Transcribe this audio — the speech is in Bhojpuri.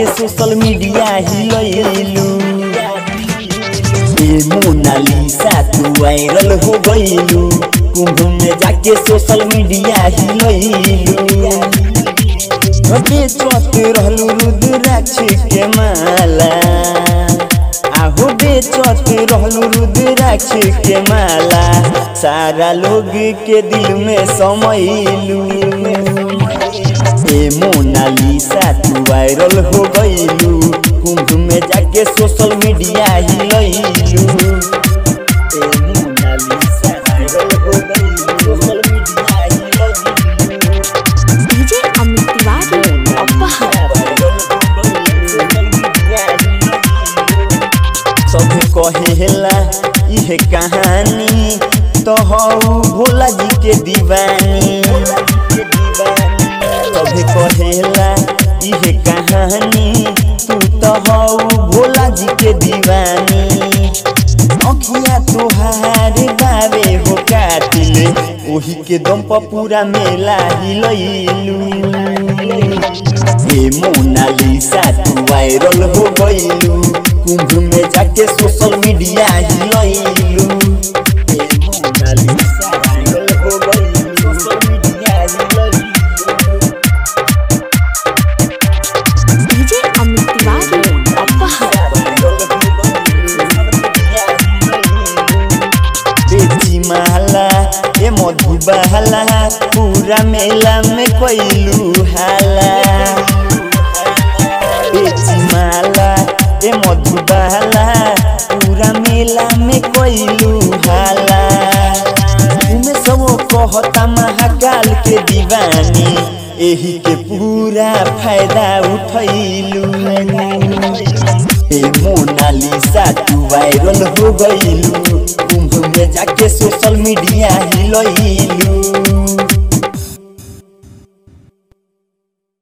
जाके सोशल मीडिया हिलैलू ए मोनालिसा तू वायरल हो गईलू कुंभ में जाके सोशल मीडिया हिलैलू बेचत रहलू रुद्राक्ष के माला आहो बेचत रहलू रुद्राक्ष के माला सारा लोग के दिल में समैलू ए मोनालिसा तू वायरल हो गईलू कुंभ में जाके सोशल मीडिया हिलैलू ए मोनालिसा वायरल हो गईलू सोशल मीडिया हिलैलू डीजे अमित तिवारी अपहर सब कहेला इहे कहानी तो हऊ भोला जी के दीवानी सब कहेला इहे कहानी तू तो हऊ भोला जी के दीवानी अखिया तोहार बावे हो कातिले ओही के दम पर पूरा मेला हिलैलू ए मोनालिसा तू वायरल हो गईलू कुंभ में जाके सोशल मीडिया हिलैलू ए मोनालिसा वायरल हो गईलू सोशल मीडिया हिलैलू डीजे अमित तिवारी अपहर बेची माला ए मधुबाला पूरा मेला में कोइलू हाला बेची माला ए मधुबाला पूरा मेला में कोइलू हाला तुम्हें सब कहता महाकाल के दीवानी एही के पूरा फायदा उठैलू ए मोनालिसा तू वायरल हो गईलू कुंभ में जाके सोशल मीडिया हिलैलू